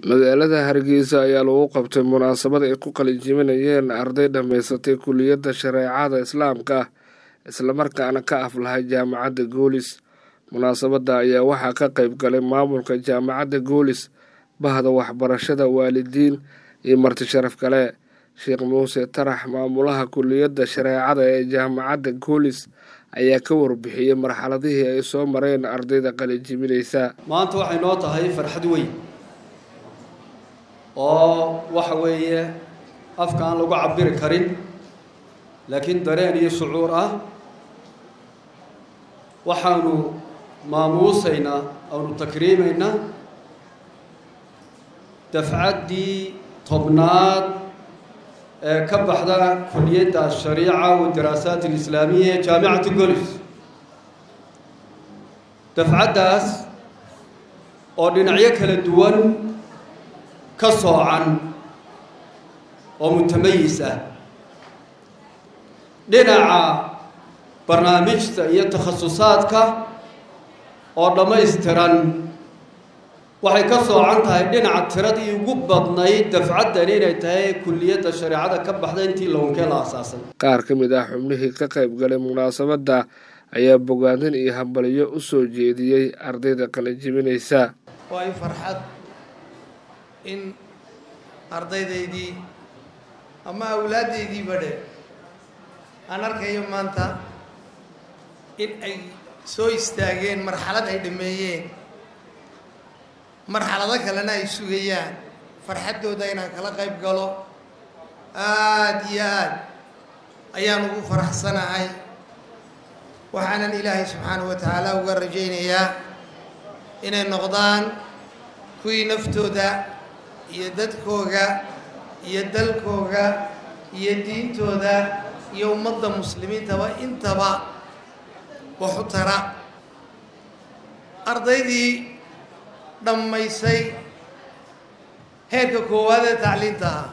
magaalada hargeysa ayaa lagu qabtay munaasabad ay ku qalinjibinayeen arday dhammaysatay kuliyadda shareecada islaamka islamarkaana ka aflahay jaamacadda goolis munaasabadda ayaa waxaa ka qayb galay maamulka jaamacadda goolis bahda waxbarashada waalidiin iyo marti sharaf kale sheekh muuse tarax maamulaha kuliyadda shareecada ee jaamacadda goolis ayaa ka warbixiyey marxaladihii ay soo mareen ardayda qalinjibinaysa maanta waxay noo tahay farxad weyn oo waxa weeye afka aan lagu cabiri karin laakiin dareen iyo shucuur ah waxaanu maamuusaynaa aanu takriimaynaa dafcaddii tobnaad ee ka baxda kuliyadda ashariica wadaraasaat alislaamiya ee jaamicati golis dafcaddaas oo dhinacyo kala duwan ka soocan oo mutamayis ah dhinaca barnaamijta iyo takhasusaadka oo dhammaystiran waxay ka soocan tahay dhinaca tiradii ugu badnayd dafcaddani inay tahay kuliyadda shareecada ka baxda intii lownkee la asaasay qaar ka mid ah xubnihii ka qayb galay munaasabadda ayaa bogaadin iyo hambaliyo u soo jeediyey ardayda qalinjibinaysa waa i farxad in ardaydaydii ama awlaaddaydii badhe aan arkayo maanta in ay soo istaageen marxalad ay dhameeyeen marxalado kalena ay sugayaan farxaddooda inaan kala qayb galo aada iyo aad ayaan ugu faraxsanahay waxaanan ilaahay subxaanahu wa tacaala uga rajaynayaa inay noqdaan kuwii naftooda iyo dadkooga iyo dalkooga iyo diintooda iyo ummadda muslimiintaba intaba wax u tara ardaydii dhammaysay heerka koowaad ee tacliinta ah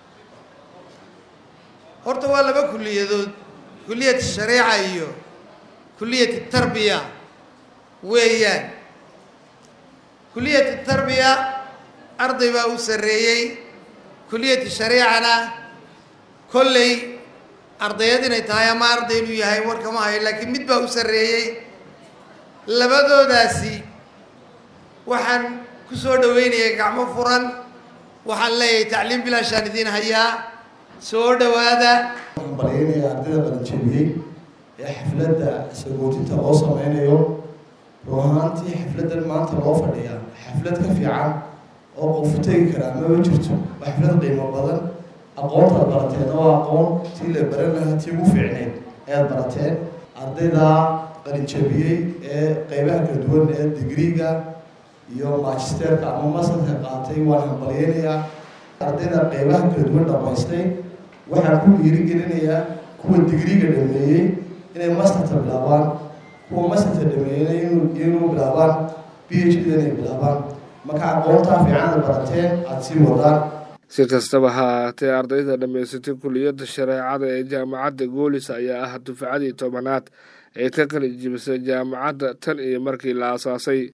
horta waa laba kuliyadood kuliyat shareeca iyo kuliyat tarbiya weeyaan kuliyat tarbiya arday baa u sarreeyey kuliyati shareecana kolley ardayad inay tahay ama arday inuu yahay warkama hayo laakiin mid baa u sarreeyey labadoodaasi waxaan ku soo dhaweynayay gacmo furan waxaan leeyahay tacliim bilaashaan idiin hayaa soo dhowaada waxaan balyaynaya ardayda qalinjabiyey ee xafladda sagootinta loo sameynayo run ahaantii xafladdan maanta loo fadhiyaa xaflad ka fiican oo qofu tegi karaa maba jirto waa xaflad qiimo badan aqoontaad barateen oo aqoon tii la baran lahaa tii ugu fiicneyd ayaad barateen ardayda qalinjabiyey ee qeybaha kala duwan ee digriga iyo magisterka ama masterka qaatay waan hambalyeynayaa ardayda qeybaha kala duwan dhamaystay waxaan ku dhiirigelinayaa kuwa digriga dhameeyey inay masterta bilaabaan kuwa masterta dhameeyeyna inuu bilaabaan b h d inay bilaabaan marka aqoontaa fiicanaad barateen aada sii wadaan si kastaba ha ahaatee ardayda dhammaysatay kuliyadda shareecada ee jaamacadda goolis ayaa ah dufcadii tobanaad ee ka qalin jibisay jaamacadda tan iyo markii la aasaasay